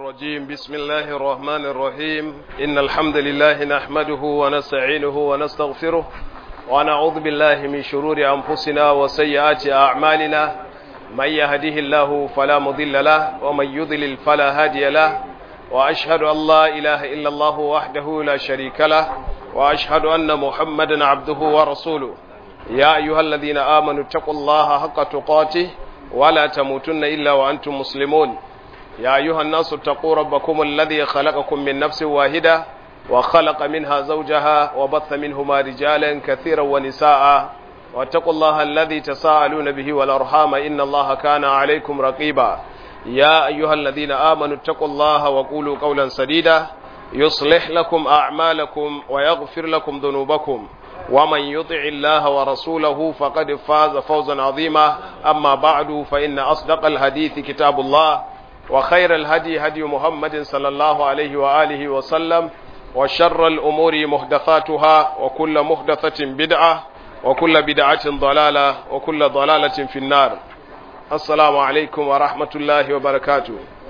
الرجيم بسم الله الرحمن الرحيم إن الحمد لله نحمده ونستعينه ونستغفره ونعوذ بالله من شرور أنفسنا وسيئات أعمالنا من يهده الله فلا مضل له ومن يضلل فلا هادي له وأشهد أن لا إله إلا الله وحده لا شريك له وأشهد أن محمدا عبده ورسوله يا أيها الذين آمنوا اتقوا الله حق تقاته ولا تموتن إلا وأنتم مسلمون يا أيها الناس اتقوا ربكم الذي خلقكم من نفس واحدة وخلق منها زوجها وبث منهما رجالا كثيرا ونساء واتقوا الله الذي تساءلون به والأرحام إن الله كان عليكم رقيبا يا أيها الذين آمنوا اتقوا الله وقولوا قولا سديدا يصلح لكم أعمالكم ويغفر لكم ذنوبكم ومن يطع الله ورسوله فقد فاز فوزا عظيما أما بعد فإن أصدق الحديث كتاب الله وخير الهدي هدي محمد صلى الله عليه وآله وسلم وشر الأمور محدثاتها وكل محدثة بدعة وكل بدعة ضلالة وكل ضلالة في النار السلام عليكم ورحمة الله وبركاته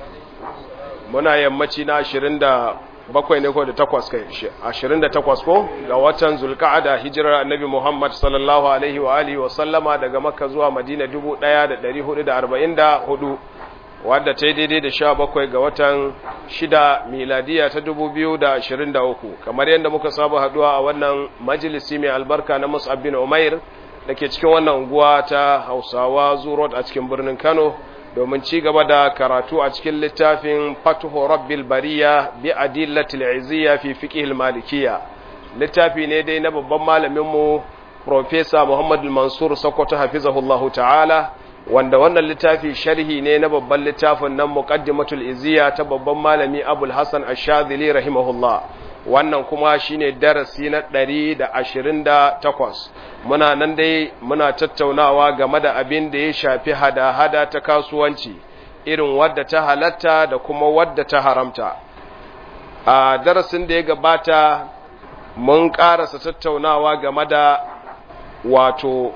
muna yammaci na ashirin da bakwai ne ko da takwas kai ashirin da takwas ko ga watan zulka'ada hijirar annabi muhammad sallallahu alaihi wa alihi wa sallama daga makka zuwa madina dubu ɗaya da ɗari hudu da arba'in da hudu wadda ta yi daidai da sha bakwai ga watan shida miladiya ta dubu biyu da ashirin da uku kamar yadda muka saba haduwa a wannan majalisi mai albarka na mus'ab bin umair da ke cikin wannan unguwa ta hausawa zurot a cikin birnin kano domin ci gaba da karatu a cikin littafin fatuhu rabbil bariya bi adillatil izziya fi fiqhil malikiyya littafi ne dai na babban malamin mu professor Muhammad Mansur Sokoto hafizahullahu ta'ala wanda wannan littafi sharhi ne na babban littafin nan muqaddimatul izziya ta babban malami Abul Hasan Ash-Shadhili rahimahullah wannan kuma shine darasi na 128 muna nan dai muna tattaunawa game da abin da ya shafi hada-hada ta kasuwanci irin wadda ta halatta da kuma wadda ta haramta a darasin da ya gabata mun karasa tattaunawa game da wato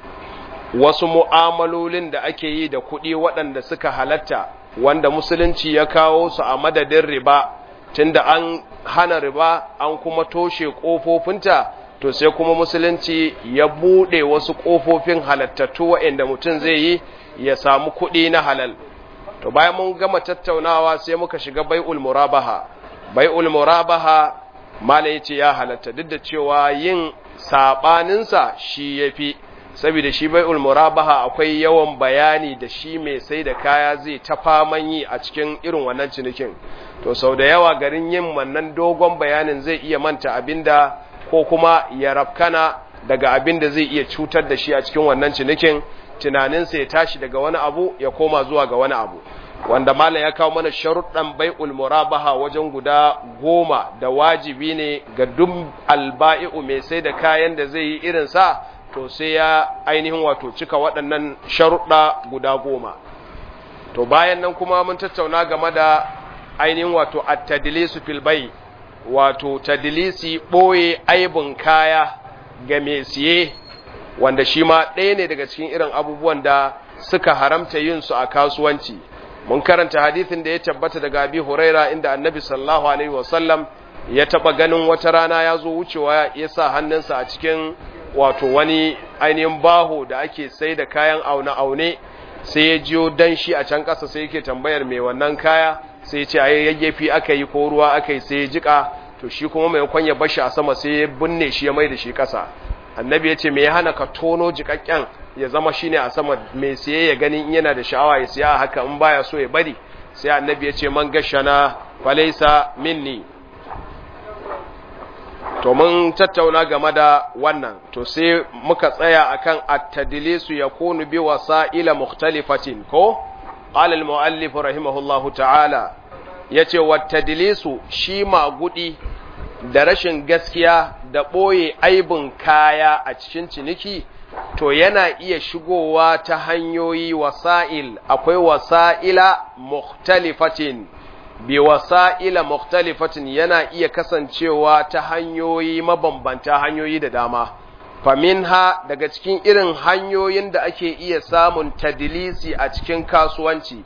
wasu mu'amalolin da ake yi da kuɗi waɗanda suka halatta wanda musulunci ya kawo su a madadin riba tunda an hana riba an kuma toshe ƙofofinta to sai kuma musulunci ya buɗe wasu ƙofofin halattattu waɗanda mutum zai yi ya samu kuɗi na halal to bayan mun gama tattaunawa sai muka shiga bai'ul murabaha bai'ul murabaha mala yace ya halatta duk da cewa yin sabaninsa shi yafi saboda shi bai'ul murabaha akwai yawan bayani da shi mai sai da kaya zai ta faman yi a cikin irin wannan cinikin to sau da yawa garin yin wannan dogon bayanin zai iya manta abinda ko kuma ya rafkana daga abinda zai iya cutar da shi a cikin wannan cinikin tunaninsa ya tashi daga wani abu ya koma zuwa ga wani abu wanda malam ya kawo mana sharuɗan bai'ul murabaha wajen guda goma da wajibi ne ga duk alba'i'u mai sai da kayan da zai yi irin sa to sai ya ainihin wato cika waɗannan sharuɗa guda goma to bayan nan kuma mun tattauna game da ainihin wato at-tadlisu fil bai wato tadlisi boye aibun kaya ga mai siye wanda shi ma ɗaya ne daga cikin irin abubuwan da suka haramta yin su a kasuwanci mun karanta hadithin da ya tabbata daga Abi Huraira inda Annabi sallallahu alaihi wasallam ya taba ganin wata rana ya zo wucewa ya sa hannunsa a cikin wato wani ainihin baho da ake sai da kayan aune-aune sai ya jiyo danshi a can ƙasa sai yake tambayar mai wannan kaya sai ce a yayyafi aka yi ko ruwa aka yi sai ya jika to shi kuma mai kwanya bashi a sama sai ya binne shi ya mai da shi ƙasa annabi ya ce me ya hana ka tono jikakken ya zama shine a sama mai siye ya gani in yana da sha'awa ya siya haka in baya so ya bari sai annabi ya ce man gashana falaisa minni to mun tattauna game da wannan to sai muka tsaya akan at-tadlisu yakunu bi wasa'ila mukhtalifatin ko qala al-muallif rahimahullahu ta'ala yace wat-tadlisu shi magudi da rashin gaskiya da boye aibin kaya a cikin ciniki to yana iya shigowa ta hanyoyi wasa'il akwai wasa'ila mukhtalifatin bi wasa'ila mukhtalifatin yana iya kasancewa ta hanyoyi mabambanta hanyoyi da dama faminha daga cikin irin hanyoyin da ake iya samun tadilisi a cikin kasuwanci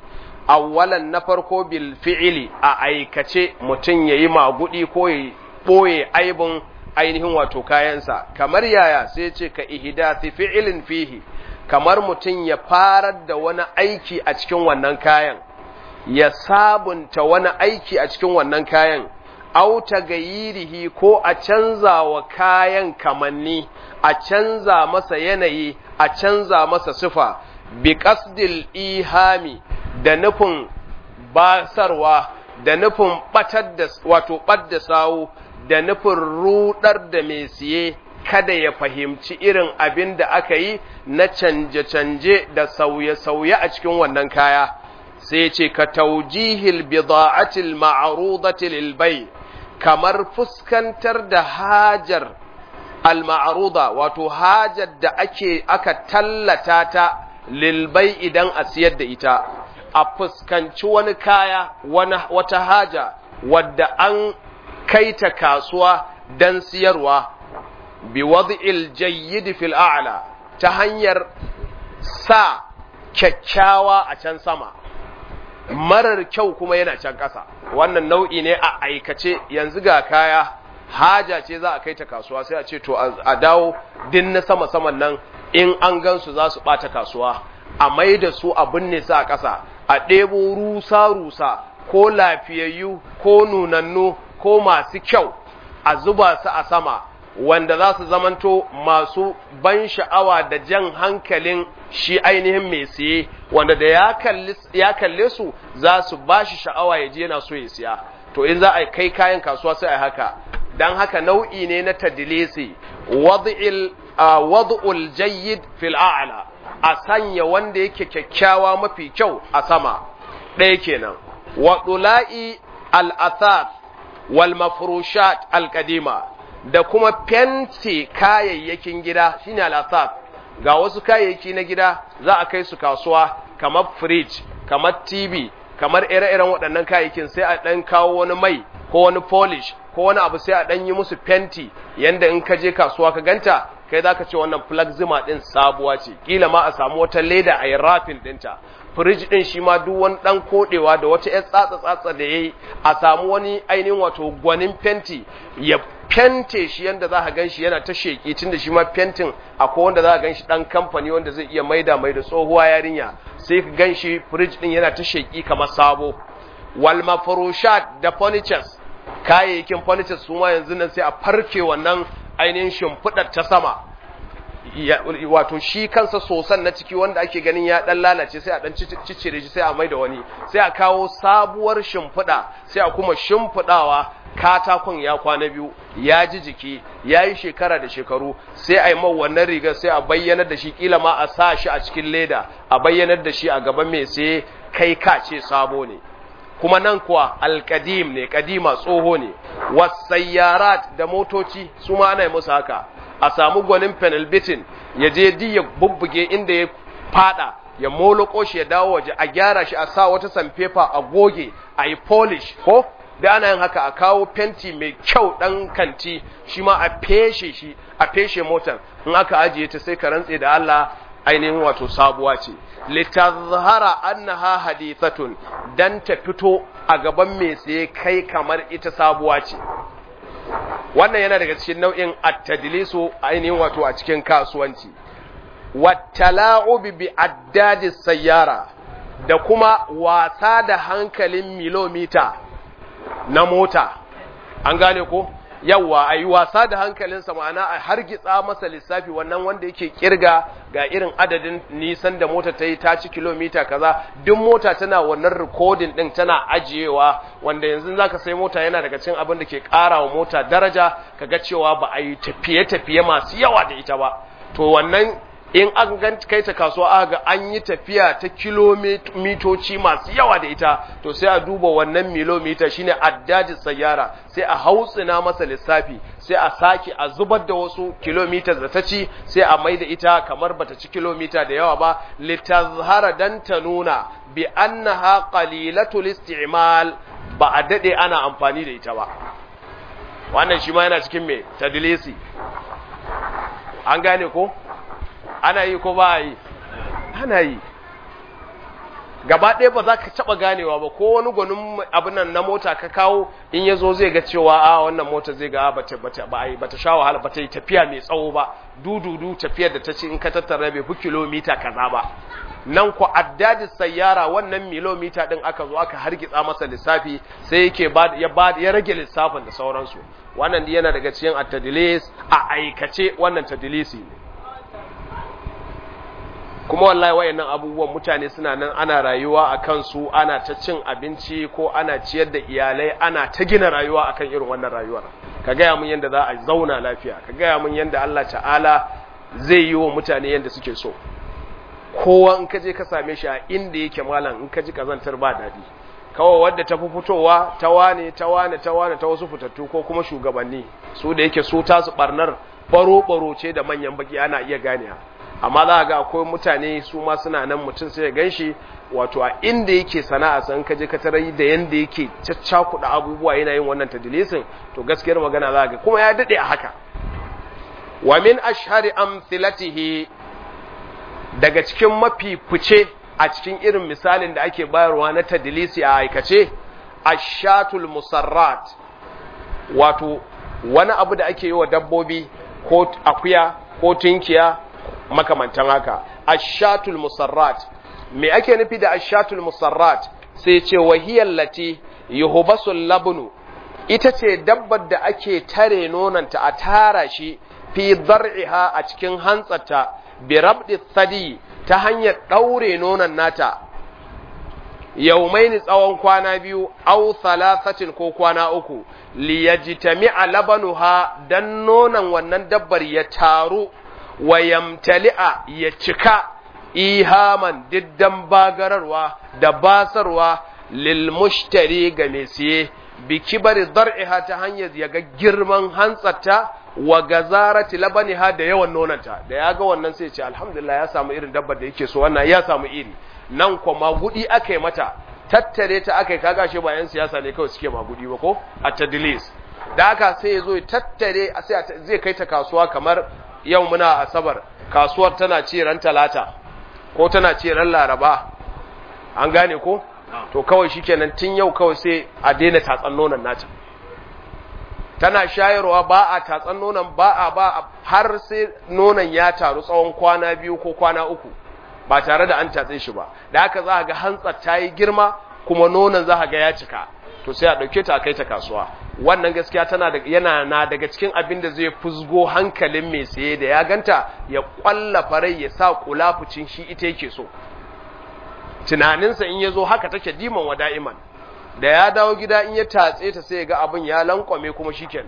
awwalan na farko bil fi'ili a aikace mutum yayi magudi ko ya boye aibin ainihin wato kayansa kamar yaya sai ce ka ihdathi fi'ilin fihi kamar mutum ya farar da wani aiki a cikin wannan kayan ya sabunta wani aiki a cikin wannan kayan auta gayirihi ko a canza wa kayan kamanni a canza masa yanayi a canza masa sifa bi qasdil ihami da nufin basarwa da nufin batar da wato ɓadda sawu da nufin rudar da mai siye kada ya fahimci irin abin da aka yi na canje-canje da sauye-sauye a cikin wannan kaya sai ce ka taujihil bida'atil ma'rudati lil bay kamar fuskantar da hajar al-ma'ruda wato hajar da ake aka tallata ta lil bay idan a siyar da ita a fuskanci wani kaya wata haja wadda an kai ta kasuwa don siyarwa bi wad'il jayyid fil a'la ta hanyar sa kyakkyawa a can sama marar kyau kuma yana can ƙasa wannan nau'i ne a aikace yanzu ga kaya haja ce za a kai ta kasuwa sai a ce to a dawo din na sama saman nan in an gansu za su ɓata kasuwa a mai da su a binne su a ƙasa a ɗebo rusa-rusa ko lafiyayyu ko nunannu ko masu kyau a zuba su a sama wanda za su zamanto masu ban sha'awa da jan hankalin shi ainihin mai siye wanda da ya kalle su za su ba shi sha'awa ya je yana so ya siya to in za a kai kayan kasuwa sai a haka don haka nau'i ne na tadilisi wad'ul jayyid fil a'la a sanya wanda yake kyakkyawa mafi kyau a sama ɗaya kenan wa dula'i al-athar wal mafrushat al-qadima da kuma fenti kayayyakin gida shine al-athar ga wasu kayayyaki na gida za a kai su kasuwa kamar fridge kamar TV kamar ire-iren waɗannan kayayyakin sai a ɗan kawo wani mai ko wani polish ko wani abu sai a ɗan yi musu fenti yanda in ka je kasuwa ka ganta kai za ka ce wannan plagzima ɗin sabuwa ce ƙila ma a samu wata leda a yi rafin ɗinta firij ɗin shi ma duk wani ɗan koɗewa da wata ‘yar tsatsa-tsatsa da ya yi a samu wani ainihin wato gwanin fenti ya fente shi yanda za ka gan shi yana ta sheƙi tun da shi ma fentin akwai wanda za ka gan shi ɗan kamfani wanda zai iya maida mai da tsohuwa yarinya sai ka gan shi firij ɗin yana ta sheƙi kamar sabo wal mafrushat da furnitures kayayyakin furnitures su ma yanzu nan sai a farke wannan ainihin shimfiɗar ta sama wato shi kansa sosan na ciki wanda ake ganin ya dan lalace sai a dan ciccire shi sai a mai da wani sai a kawo sabuwar shimfiɗa sai a kuma shimfiɗawa katakon ya kwana biyu ya ji jiki ya yi shekara da shekaru sai a yi man wannan rigar sai a bayyanar da shi kila ma a sa shi a cikin leda a bayyanar da shi a gaban mai sai kai ka ce sabo ne kuma nan kuwa alkadim ne kadima tsoho ne wasayyarat da motoci su ma ana yi musu haka a samu gwanin penalbitin ya je di ya bubbuge inda ya fada ya moloko shi ya dawo waje a gyara shi a sa wata sanfefa a goge a yi polish ko da ana yin haka a kawo fenti mai kyau dan kanti shi ma a feshe shi a feshe motar in aka ajiye ta sai ka rantse da Allah ainihin wato sabuwa ce litazhara annaha hadithatun dan ta fito a gaban mai tsaye kai kamar ita sabuwa ce wannan yana daga cikin nau'in at-tadlisu ainihin wato a cikin kasuwanci wattala'ubi bi addadi sayyara da kuma wasa da hankalin milomita na mota an gane ko yawwa a yi wasa da hankalinsa ma'ana a hargitsa masa lissafi wannan wanda yake kirga ga irin adadin nisan da mota ta yi ta ci kilomita kaza duk mota tana wannan rikodin din tana ajiyewa wanda yanzu za ka sai mota yana daga cikin abin da ke ƙara wa mota daraja kaga cewa ba a yi tafiye-tafiye masu yawa da ita ba to wannan in an gan kai ta kasuwa aka ga an yi tafiya ta kilomitoci masu yawa da ita to sai a duba wannan milomita shine addajin sayyara sai a hautsina masa lissafi sai a sake a zubar da wasu kilomitas da ta ci sai a mai da ita kamar bata ci kilomita da yawa ba litazhara dan ta nuna bi annaha qalilatul isti'mal ba a dade ana amfani da ita ba wannan shi ma yana cikin me tadlisi an gane ko ana yi ko ba yi ana yi gaba ɗaya ba za ka taɓa ganewa ba ko wani gwanin abin nan na mota ka kawo in ya zo zai ga cewa a wannan mota zai ga bata bata ba ai bata sha wahala bata yi tafiya mai tsawo ba dududu tafiyar da ta ce in ka tattara bai fi kilomita kaza ba nan ku addadi sayyara wannan kilomita din aka zo aka hargitsa masa lissafi sai yake ba ya ba ya rage lissafin da sauransu wannan yana daga cikin at-tadlis a aikace wannan tadlisi ne kuma wallahi wayannan abubuwan mutane suna nan ana rayuwa a kansu ana ta cin abinci ko ana ciyar da iyalai ana ta gina rayuwa akan irin wannan rayuwar ka gaya mun yadda za a zauna lafiya ka gaya mun yadda Allah ta'ala zai yi wa mutane yadda suke so kowa in ka je ka same shi a inda yake malam in ka ji kazantar ba daɗi kawai wadda ta fi fitowa ta wane ta wane ta wane ta wasu fitattu ko kuma shugabanni su da yake su tasu barnar baro-baro ce da manyan baki ana iya ganewa amma za ga akwai mutane su ma suna nan mutum sai ya gan shi wato a inda yake sana'a san ka je ka tarar da yanda yake caccakuɗa abubuwa yana yin wannan tadilisin to gaskiyar magana za ga kuma ya daɗe a haka wa min ashhari amthilatihi daga cikin mafi fice a cikin irin misalin da ake bayarwa na tadilisi a aikace ashatul musarrat wato wani abu da ake yi wa dabbobi ko akuya ko tunkiya makamantan haka ashatul musarrat me ake nufi da ashatul musarrat sai ce wahiyar lati yuhbasul labnu ita ce dabbar da ake tare nonanta a tara shi fi dar'iha a cikin hantsarta bi rabdi thadi ta hanyar daure nonon nata yaumaini tsawon kwana biyu au thalathatin ko kwana uku liyajtami'a labanuha dan nonon wannan dabbar ya taru wa yamtali'a ya cika ihaman diddan bagararwa da basarwa lil mushtari ga mai siye bi kibari dar'iha ta hanyar ya ga girman hantsarta wa gazarati labaniha da yawan nonanta da ya ga wannan sai ce alhamdulillah ya samu irin dabbar da yake so wannan ya samu iri nan kuma magudi aka yi mata tattare ta aka yi kaga shi ba yan siyasa ne kawai suke magudi ba ko a tadlis da haka sai ya zo tattare sai zai kai ta kasuwa kamar yau muna asabar kasuwar tana ce ran talata ko tana ce ran laraba an gane ko to kawai shikenan tun yau kawai sai a daina tatsan nonon nata tana shayarwa ba a tatsan nonon ba a ba har sai nonon ya taru tsawon kwana biyu ko kwana uku ba tare da an tatse shi ba da haka za ga hantsar ta yi girma kuma nonon za ga ya cika to sai a ɗauke ta a kai ta kasuwa wannan gaskiya tana da yana na daga cikin abin da zai fusgo hankalin mai saye da ya ganta ya kwalla farai ya sa kulafucin shi ita yake so tunaninsa in ya zo haka take diman wa da'iman da ya dawo gida in ya tatse ta sai ya ga abin ya lankwame kuma shikenan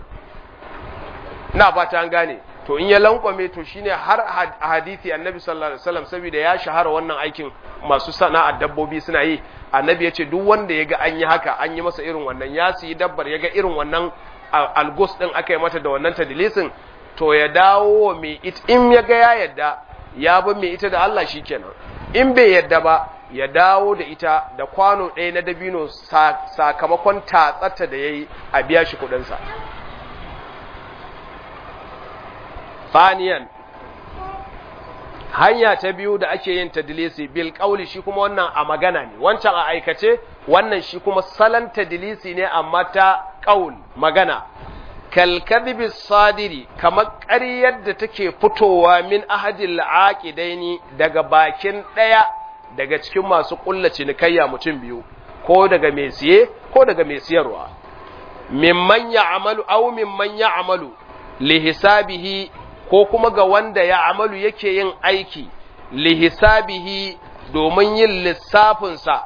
ina fata an gane to in ya lankwame to shine har a hadisi annabi sallallahu alaihi wasallam saboda ya shahara wannan aikin masu sana'ar dabbobi suna yi annabi ya ce duk wanda ya ga an yi haka an yi masa irin wannan ya siyi dabbar ya ga irin wannan algos din aka yi mata da wannan tadilisin to ya dawo mai ita in ya ga ya yadda ya bi mai ita da Allah shikenan in bai yadda ba ya dawo da ita da kwano ɗaya na dabino sakamakon tatsata da ya yi a biya shi kuɗinsa Faniyan hanya ta biyu da ake yin tadilisi bil kauli shi kuma wannan a magana ne wancan a aikace wannan shi kuma salon tadilisi ne amma ta kaul magana kalkadhibi sadiri kamar ƙaryar da take fitowa min ahadil aqidaini daga bakin ɗaya daga cikin masu ƙulla cinikayya mutum biyu ko daga mai siye ko daga mai siyarwa mimman ya'malu aw mimman ya'malu li hisabihi ko kuma ga wanda ya amalu yake yin aiki lihisabihi domin yin lissafinsa,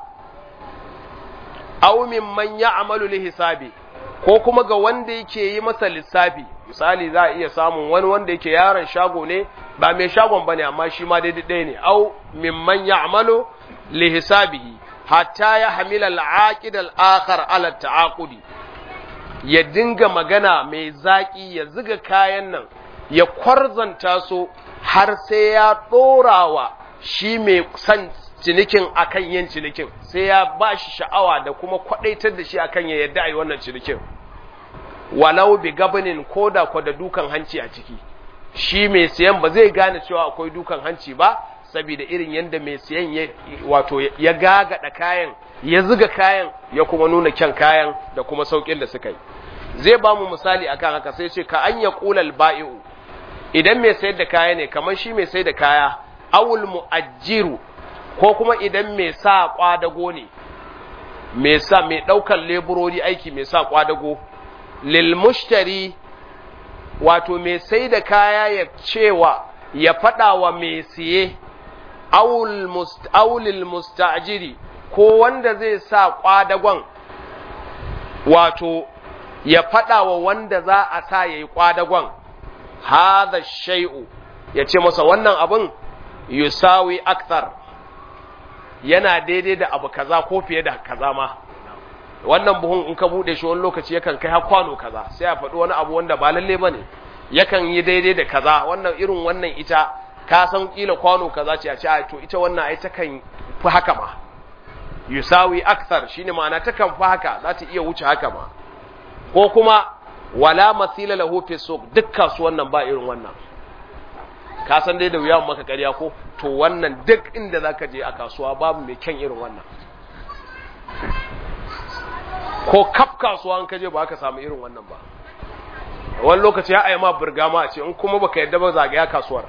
aumin man ya amalu lihisabi, ko kuma ga wanda yake yi masa lissafi, misali za a iya samun wani wanda yake yaron shago ne, ba mai shagon ba ne, amma shi ma daidai ɗaya ne, au mimman ya amalu lihisabihi, hatta ya hamila al'aƙid al'akar ala ta'aƙudi, ya dinga magana mai zaƙi ya ziga kayan nan, ya kwarzanta su har sai ya ɗorawa shi mai son cinikin akan yin cinikin sai ya ba shi sha'awa da kuma kwaɗaitar da shi akan ya yadda a yi wannan cinikin walau bi gabanin ko da kwa da dukan hanci a ciki shi mai siyan ba zai gane cewa akwai dukan hanci ba saboda irin yanda mai siyan ya wato ya gagada kayan ya zuga kayan ya kuma nuna kyan kayan da kuma saukin da suka yi zai ba mu misali akan haka sai ce ka an ya qulal ba'i'u idan mai sayar da kaya ne kamar shi mai sayar da kaya awul mu'ajjiru ko kuma idan mai sa kwadago ne mai sa mai daukar leburori aiki mai sa kwadago lil mushtari wato mai sai da kaya ya cewa ya fada wa mai siye awul must awlil mustajiri ko wanda zai sa kwadagon wato ya fada wa wanda za a sa yayi kwadagon hadha shay'u ya ce masa wannan abin yusawi akthar yana daidai da abu kaza ko fiye da kaza ma wannan buhun in ka bude shi wani lokaci yakan kai har kwano kaza sai a faɗi wani abu wanda ba lalle bane yakan yi daidai da kaza wannan irin wannan ita ka san kila kwano kaza ce a ce to ita wannan ai takan fi haka ma yusawi akthar shine ma'ana takan fi haka za ta iya wuce haka ma ko kuma wala masila lahu fi suq duk kasuwan nan ba irin wannan ka san dai da wuya maka ƙarya ko to wannan duk inda zaka je a kasuwa babu mai kyan irin wannan ko kaf kasuwa an kaje ba ka samu irin wannan ba wani lokaci ya ma burga ma a ce in kuma baka yadda ba zagaya kasuwar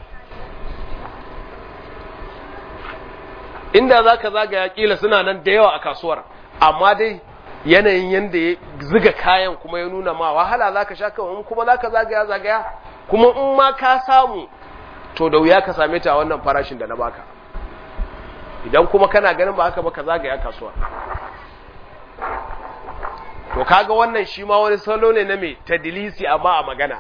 inda zaka zagaya kila suna nan da yawa a kasuwar amma dai yanayin yanda ya ziga kayan kuma ya nuna ma wahala zaka sha kawai kuma zaka zagaya zagaya kuma in ma ka samu to da wuya ka same ta a wannan farashin da na baka idan kuma kana ganin ba haka ba ka zagaya kasuwa to kaga wannan shi ma wani salo ne na me tadlisi amma a magana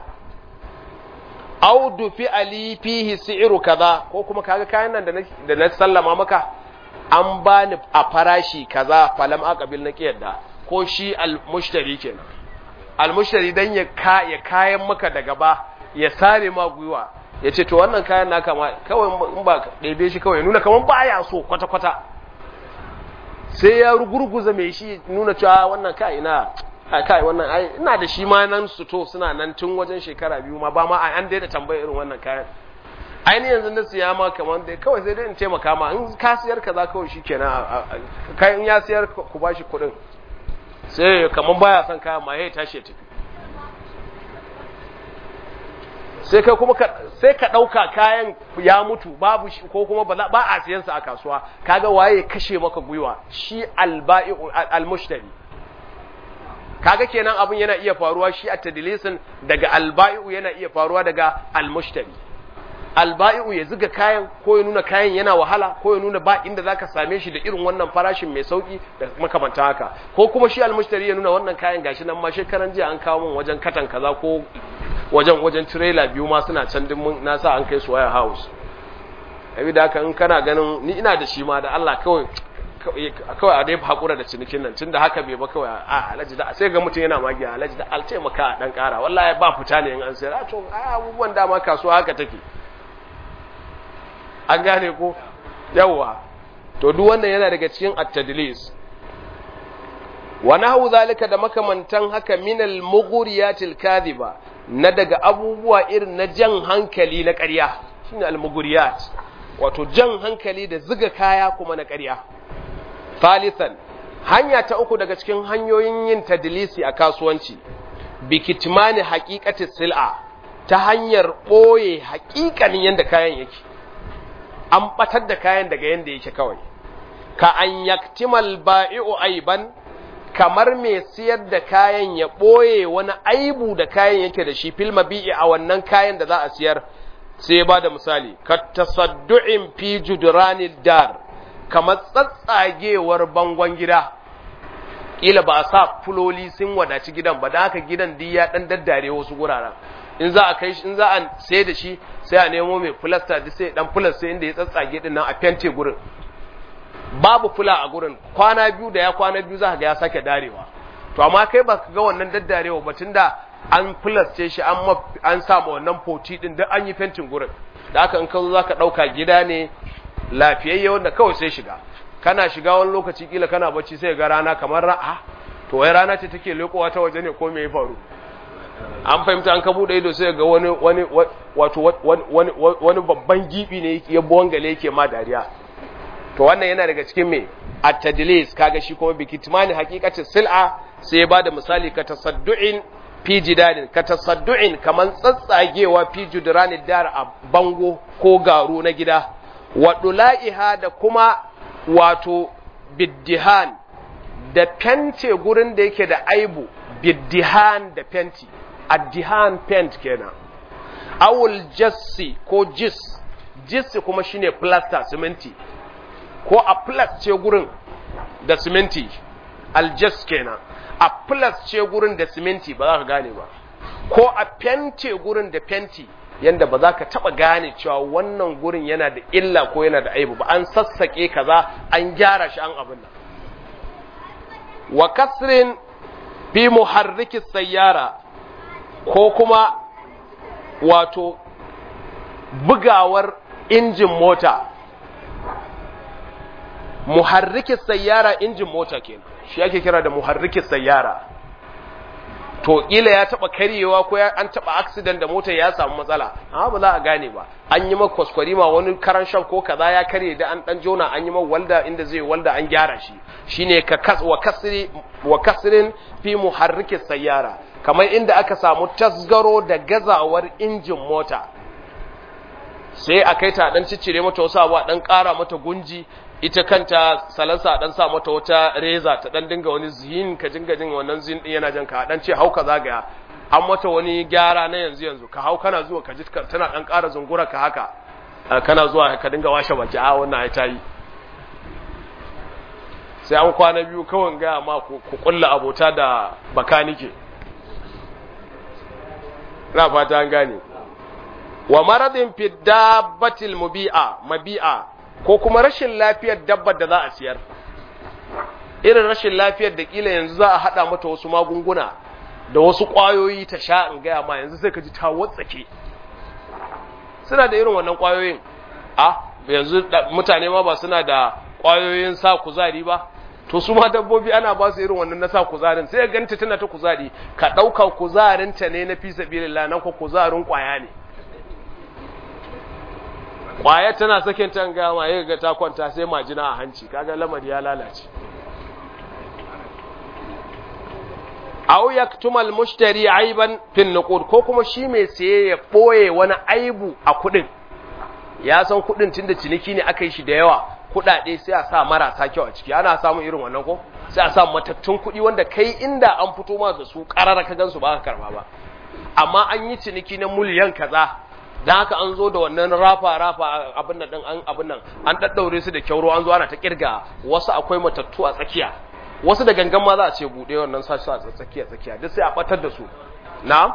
audu fi ali fihi si'ru kaza ko kuma kaga kayan nan da na sallama maka an bani a farashi kaza falam aqabil na kiyarda ko shi al-mushtari kenan al-mushtari dan ya ka ya kayan maka da gaba ya sare ma gwiwa ya ce to wannan kayan naka ma kawai in ba ɗebe shi kawai nuna kamar baya so kwata-kwata sai ya rugurguza mai shi nuna cewa wannan kai ina kai wannan ai ina da shi ma nan su to suna nan tun wajen shekara biyu ma ba ma an daina tambaya irin wannan kayan aini yanzu na siya ma kamar dai kawai sai dai in taimaka ma in ka siyar kaza kawai shikenan kai in ya siyar ku bashi kuɗin sai kamar baya son kayan ma ya tashi ya tafi sai kai kuma sai ka ɗauka kayan ya mutu babu shi ko kuma ba ba a siyan sa a kasuwa kaga waye kashe maka gwiwa shi alba'i'u almushtari kaga kenan abin yana iya faruwa shi a tadlisin daga alba'i'u yana iya faruwa daga almushtari alba'i'u ya zuga kayan ko ya nuna kayan yana wahala ko ya nuna ba inda zaka same shi da irin wannan farashin mai sauki da makamantan haka ko kuma shi almushtari ya nuna wannan kayan gashi nan ma shekaran jiya an kawo min wajen katan kaza ko wajen wajen trailer biyu ma suna can din na sa an kai su wire house abi da haka in kana ganin ni ina da shi ma da Allah kawai kawai a dai hakura da cinikin nan tunda haka bai ba kawai a alaji da sai ga mutum yana magiya alaji da alce maka dan kara wallahi ba fita ne in an sayar to ai abubuwan dama kasuwa haka take an gane ko yawa to duk wannan yana daga cikin at-tadlis wa nahu zalika da makamantan haka minal mughriyatil kadhiba na daga abubuwa irin na jan hankali na ƙarya shine al-mughriyat wato jan hankali da ziga kaya kuma na ƙarya thalithan hanya ta uku daga cikin hanyoyin yin tadlisi a kasuwanci bikitmani haqiqati sil'a ta hanyar boye haƙiƙanin yanda kayan yake an batar da kayan daga yanda yake kawai ka an yaktimal ba'i'u aiban kamar mai siyar da kayan ya ɓoye wani aibu da kayan yake da shi fil mabi'i a wannan kayan da za a siyar sai ya bada misali ka tasaddu'in fi judranil dar kamar tsatsagewar bangon gida kila ba a sa fuloli sun wadaci gidan ba da haka gidan duk ya dan daddare wasu guraren in za a kai shi in za a sai da shi sai a nemo mai filasta duk sai dan filas sai inda ya tsatsage din nan a fente gurin babu fula a gurin kwana biyu da ya kwana biyu za ga ya sake darewa to amma kai ba ka ga wannan daddarewa ba tunda an filasce shi an an samu wannan foti din duk an yi fentin gurin da haka in ka zo zaka dauka gida ne lafiyayye wanda kawai sai shiga kana shiga wani lokaci kila kana bacci sai ga rana kamar ra'a to wai rana ce take lekowa ta waje ne ko me ya faru an fahimta an ka bude ido sai ga wani wani wato wani wani babban gibi ne ya bongale yake ma dariya to wannan yana daga cikin me at-tadlis kaga shi kuma bi kitmani haqiqatin sil'a sai ya bada misali ka tasaddu'in fi jidalin ka tasaddu'in kaman tsatsagewa fi judrani dar a bango ko garu na gida wa dula'iha da kuma wato biddihan da fente gurin da yake da aibu biddihan da fenti addihan pent kenan awul jassi ko jis jis kuma shine plaster siminti ko a plus ce gurin da siminti aljas kenan a plus ce gurin da siminti ba za ka gane ba ko a fente gurin da fenti yanda ba za ka taba gane cewa wannan gurin yana da illa ko yana da aibu ba an sassake kaza an gyara shi an abin nan wa kasrin fi muharriki sayyara ko kuma wato bugawar injin mota muharriki sayyara injin mota kenan shi ake kira da muharriki sayyara to ila ya taba karyewa ko an taba accident da motar ya samu matsala amma ba za a gane ba an yi maka kwaskwari ma wani karan shan ko kaza ya karye da an dan jona an yi maka walda inda zai walda an gyara shi shine ka kas wa kasri wa kasrin fi muharriki sayyara kamar inda aka samu tasgaro da gazawar injin mota sai a kai ta dan ciccire mata wasu abu a dan kara mata gunji ita kanta salansa dan sa mata wata reza ta dan dinga wani zihin ka dinga jin wannan zihin din yana jan ka dan ce hauka zagaya an mata wani gyara na yanzu yanzu ka hau kana zuwa ka ji tana dan ƙara zungura ka haka kana zuwa ka dinga washe baki a wannan ai tayi sai an kwana biyu kawai ga ma ku kulla abota da bakanike na fata an gane wa maradin fi dabbatil mubi'a mabi'a ko kuma rashin lafiyar dabbar da za a siyar irin rashin lafiyar da kila yanzu za a hada mata wasu magunguna da wasu kwayoyi ta sha in gaya ma yanzu sai ka ji ta watsake suna da irin wannan kwayoyin a yanzu mutane ma ba suna da kwayoyin sa kuzari ba to su ma dabbobi ana ba su irin wannan na sa kuzarin sai ganta tana ta kuzari ka ɗauka kuzarinta ne na fi sabilillah nan ko kuzarin kwaya ne kwaya tana sakin tan gama ya ga ta kwanta sai majina a hanci kaga lamari ya lalace aw yaktumal mushtari aiban fin nuqud ko kuma shi mai saye ya boye wani aibu a kudin ya san kudin tunda ciniki ne aka yi shi da yawa kudade sai a sa marasa kyau a ciki ana samun irin wannan ko sai a sa matattun kudi wanda kai inda an fito ma da su karara ka gansu ba ka karba ba amma an yi ciniki na miliyan kaza dan haka an zo da wannan rafa rafa abin nan din an abin nan an daddaure su da kyauro an zo ana ta kirga wasu akwai matattu a tsakiya wasu da gangan ma za a ce bude wannan sashi a tsakiya tsakiya duk sai a batar da su na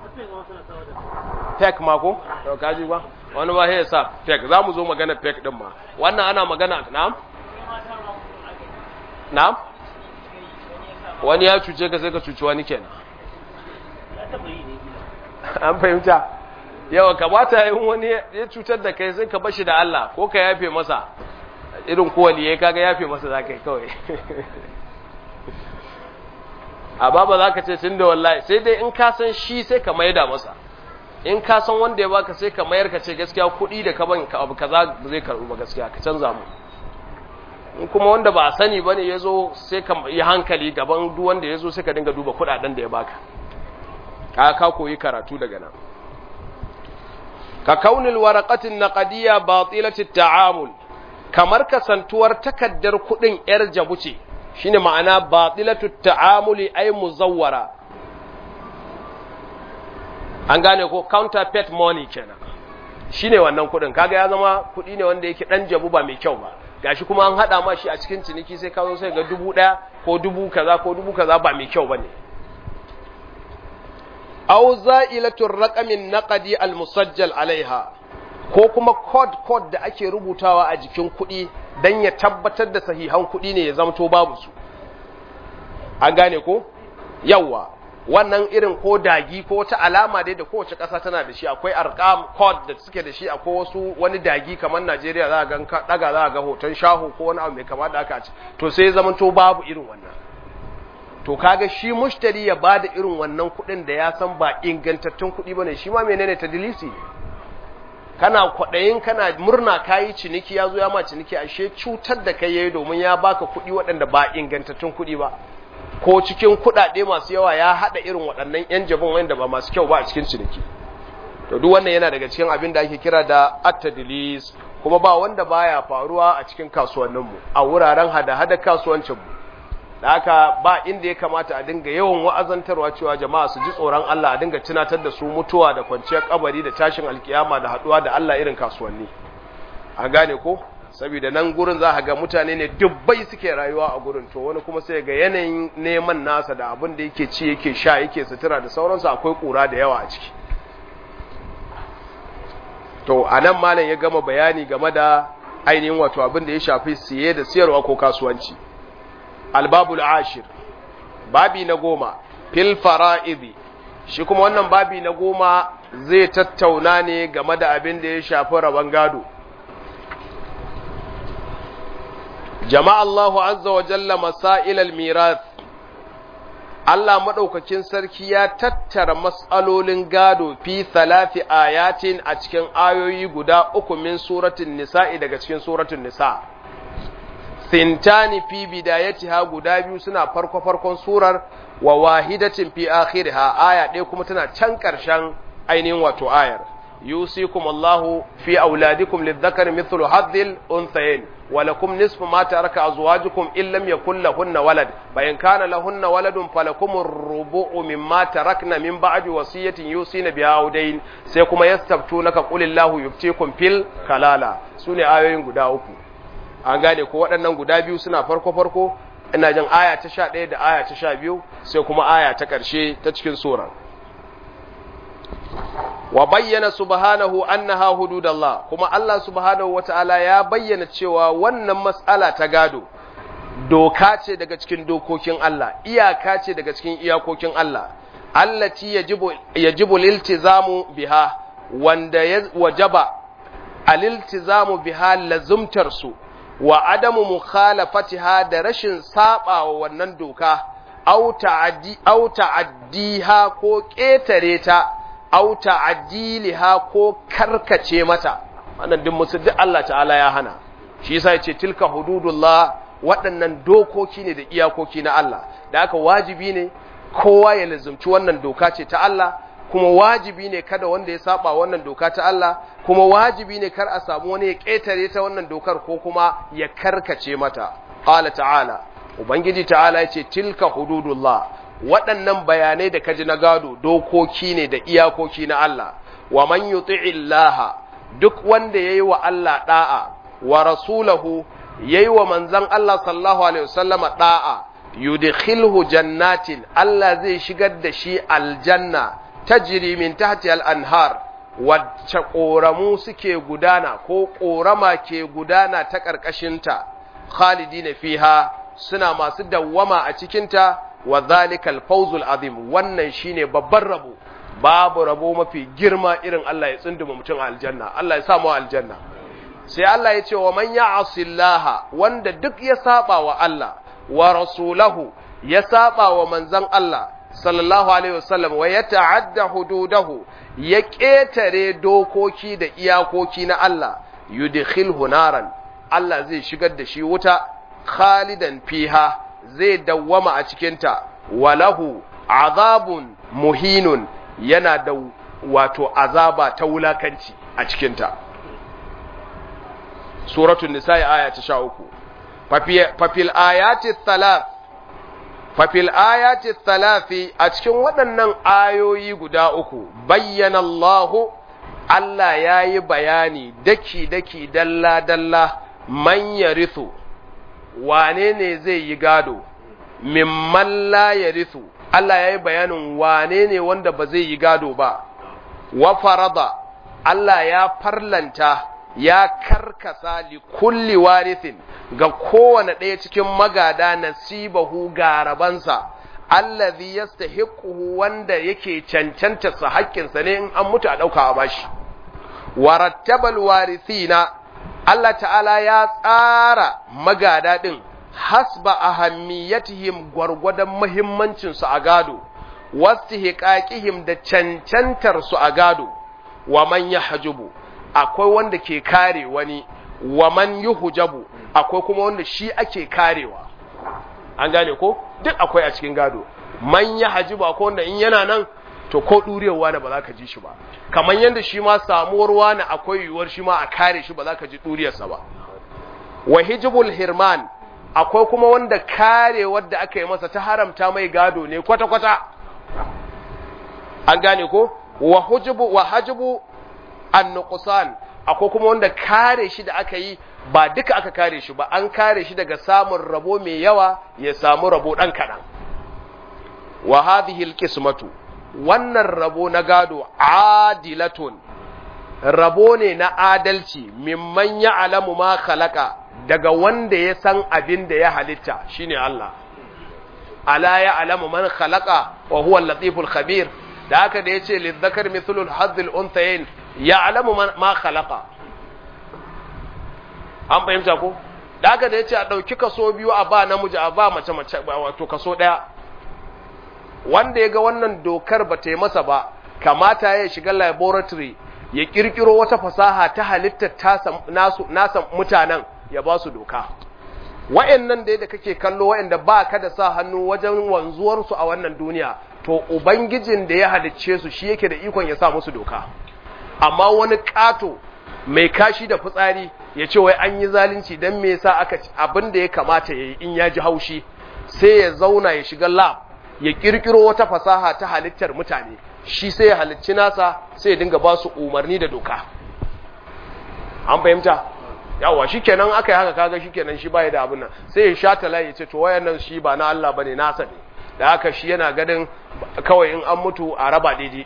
fake ma ko to kaji ba wani ba ya sa fake za mu zo magana fake din ma wannan ana magana na na wani ya cuce ka sai ka cuci wani kenan an fahimta yawa kamata yin wani ya cutar da kai sai ka bashi da Allah ko ka yafe masa irin kowali ya kaga yafe masa za ka yi kawai a ba za ka ce tun da wallahi sai dai in ka san shi sai ka maida masa in ka san wanda ya baka sai ka mayar ka ce gaskiya kuɗi da ka ban ka abu kaza ba zai karɓi ba gaskiya ka canza mu in kuma wanda ba a sani bane ya zo sai ka yi hankali gaban duk wanda ya zo sai ka dinga duba kuɗaɗen da ya baka ka ka koyi karatu daga nan ka kaunil waraqatin naqdiyya batilati ta'amul kamar kasantuwar takaddar kudin yar jabu ce shine ma'ana batilatu ta'amuli ay muzawwara an gane ko counterfeit money kenan shine wannan kudin kaga ya zama kudi ne wanda yake dan jabu ba mai kyau ba gashi kuma an hada ma shi a cikin ciniki sai ka zo sai ga dubu daya ko dubu kaza ko dubu kaza ba mai kyau bane aw za'ilatur raqamin naqdi al-musajjal alaiha ko kuma code code da ake rubutawa a jikin kuɗi dan ya tabbatar da sahihan kuɗi ne ya zamto babu su an gane ko yawa wannan irin ko dagi ko wata alama dai da kowace ƙasa tana da shi akwai arqam code da suke da shi akwai wasu wani dagi kamar Najeriya za ga ka daga za ga hoton shahu ko wani abu mai kama da aka ci to sai ya zamanto babu irin wannan to kaga shi mushtari ya bada irin wannan kuɗin da ya san ba ingantattun kuɗi bane shi ma menene tadlisi ne kana kwaɗayin kana murna kayi ciniki ya zo ya ma ciniki ashe cutar da kai yayi domin ya baka kuɗi waɗanda ba ingantattun kuɗi ba ko cikin kuɗaɗe masu yawa ya haɗa irin waɗannan yan jabin wanda ba masu kyau ba a cikin ciniki to duk wannan yana daga cikin abin da ake kira da at-tadlis kuma ba wanda baya faruwa a cikin kasuwanninmu a wuraren hada-hada kasuwancinmu da haka ba inda ya kamata a dinga yawan wa'azantarwa cewa jama'a su ji tsoron Allah a dinga tunatar da su mutuwa da kwanciyar kabari da tashin alkiyama da haduwa da Allah irin kasuwanni an gane ko saboda nan gurin za ga mutane ne dubbai suke rayuwa a gurin to wani kuma sai ga yanayin neman nasa da abin da yake ci yake sha yake sutura da sauransu akwai kura da yawa a ciki to anan malam ya gama bayani game da ainihin wato abin da ya shafi siye da siyarwa ko kasuwanci albabul ashir babi na goma fil fara'idi shi kuma wannan babi na goma zai tattauna ne game da abin da ya shafi rabon gado jama'a Allahu azza wa jalla masailal mirath Allah madaukakin sarki ya tattara mas'alolin gado fi thalathi ayatin a cikin ayoyi guda uku min suratul nisa'i daga cikin suratul nisa' sintani fi bidayatiha guda biyu suna farko farkon surar wa wahidatin fi akhiriha aya ɗaya kuma tana can ƙarshen ainihin wato ayar yusikum Allahu fi auladikum lidhakari mithlu hadhil unthayayn wa lakum nisfu ma taraka azwajukum in lam yakul lahunna walad fa in kana lahunna waladun falakum ar-rubu'u mimma tarakna min ba'di wasiyatin yusina biha audayn sai kuma yastabtunaka qulillahu yuftikum fil kalala sune ayoyin guda uku an gane ko waɗannan guda biyu suna farko-farko ina jin aya ta sha ɗaya da aya ta sha biyu sai kuma aya ta ƙarshe ta cikin surar wa bayyana subhanahu annaha hududallah kuma Allah subhanahu wata'ala ya bayyana cewa wannan mas'ala ta gado doka ce daga cikin dokokin Allah iyaka ce daga cikin iyakokin Allah allati yajibu yajibu liltizamu biha wanda ya wajaba aliltizamu biha lazumtar su wa adamu mukhalafatiha da rashin saba wa wannan doka au ta'addi au ta'addiha ko ketare ta au ta'diliha ko karkace mata wannan duk musu duk Allah ta'ala ya hana shi yasa yace tilka hududullah waɗannan dokoki ne da iyakoki na Allah da aka wajibi ne kowa ya lazumci wannan doka ce ta Allah kuma wajibi ne kada wanda ya saba wannan doka ta Allah kuma wajibi ne kar a samu wani ya ƙetare ta wannan dokar ko kuma ya karkace mata qala ta'ala ubangiji ta'ala yace tilka hududullah waɗannan bayanai da kaji na gado dokoki ne da iyakoki na Allah wa man yuti'illaha duk wanda yayi wa Allah da'a wa rasulahu yayi wa manzon Allah sallallahu alaihi wasallama da'a yudkhilhu jannatin Allah zai shigar da shi aljanna tajri min tahti al-anhar wacce ƙoramu suke gudana ko ƙorama ke gudana ta ƙarƙashinta khalidina fiha suna masu dawwama a cikinta wa zalikal fawzul azim wannan shine babban rabo babu rabo mafi girma irin Allah ya tsunduma mutum a aljanna Allah ya sa mu aljanna sai Allah ya ce wa man ya'asillaha wanda duk ya saba wa Allah wa rasulahu ya saba wa manzon Allah sallallahu alaihi wasallam wa ya ta'adda hududahu ya ƙetare dokoki da iyakoki na Allah yudkhilhu naran Allah zai shigar da shi wuta khalidan fiha zai dawwama a cikinta walahu azabun muhinun yana da wato azaba ta wulakanci a cikinta suratul nisa'i aya ta 13 fafil ayati thalath fafil ayati thalathi a cikin waɗannan ayoyi guda uku bayyana Allahu Allah ya yi bayani daki-daki dalla-dalla man yarithu wane ne zai yi gado mimman la yarithu Allah ya yi bayanin wane ne wanda ba zai yi gado ba wa farada Allah ya farlanta ya karkasa li kulli warithin ga kowane ɗaya cikin magada nasibahu garabansa allazi yastahiquhu wanda yake cancanta sa haƙƙinsa ne in an mutu a ɗauka a bashi warattabal warithina Allah ta'ala ya tsara magada ɗin hasba ahammiyatihim gwargwadon muhimmancin su a gado wastihqaqihim da cancantar su a gado wa man yahjubu akwai wanda ke kare wani wa man yuhjabu akwai kuma wanda shi ake karewa an gane ko duk akwai a cikin gado man yahjubu akwai wanda in yana nan to ko ɗurewa da ba za ka ji shi ba kamar yadda shi ma samuwar wani akwai yiwuwar shi ma a kare shi ba za ka ji ɗuriyarsa ba wa hijibul hirman akwai kuma wanda kare wadda aka yi masa ta haramta mai gado ne kwata-kwata an gane ko wa hujibu wa hajibu an akwai kuma wanda kare shi da aka yi ba duka aka kare shi ba an kare shi daga samun rabo mai yawa ya samu rabo ɗan kaɗan wa hadhihi alqismatu wannan rabo na gado adilatun rabo ne na adalci mimman ya alamu ma khalaqa daga wanda ya san abin da ya halitta shine Allah ala ya alamu man khalaqa wa huwa al-latiful khabir da haka da yace lidhakar mithlu al-hadd al-unthayayn ya alamu ma khalaqa an fahimta ko da haka da yace a dauki kaso biyu a ba namiji a ba mace mace wato kaso daya wanda ya ga wannan dokar ba ta yi masa ba kamata ya shiga laboratory ya kirkiro wata fasaha ta halittar nasa mutanen ya ba su doka wa'annan da da kake kallo wa'anda ba ka da sa hannu wajen wanzuwarsu a wannan duniya to ubangijin da ya halicce su shi yake da ikon ya sa musu doka amma wani ƙato mai kashi da fitsari ya ce wai an yi zalunci don me yasa aka abin da ya kamata ya yi in ya ji haushi sai ya zauna ya shiga lab ya kirkiro wata fasaha ta halittar mutane shi sai ya halicci nasa sai ya dinga ba su umarni da doka an fahimta yawa shikenan aka yi haka kaga shikenan shi baya da abin nan sai ya sha tala ya ce to wayannan shi ba na Allah bane nasa ne da haka shi yana ganin kawai in an mutu a raba daidai